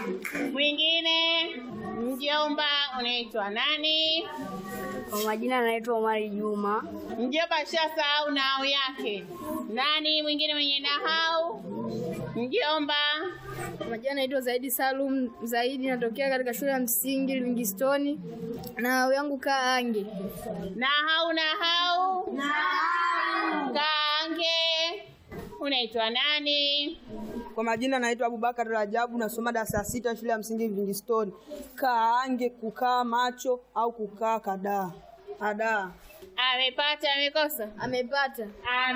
Mwingine mjomba, unaitwa nani? Kwa majina anaitwa Omari Juma. Mjomba shasahau nahau yake. Nani mwingine mwenye nahau? Mjomba. Kwa majina anaitwa Zaidi Salum Zaidi, natokea katika shule ya msingi Livingstone na yangu kaa Ange. Nahau nahau. Nahau. Kange. Unaitwa nani? Kwa majina naitwa Abubakar Rajabu, nasoma darasa la sita shule ya msingi Livingstone. Kaange, kukaa macho au kukaa kadaa. Adaa. Amepata amekosa? Amepata. Ame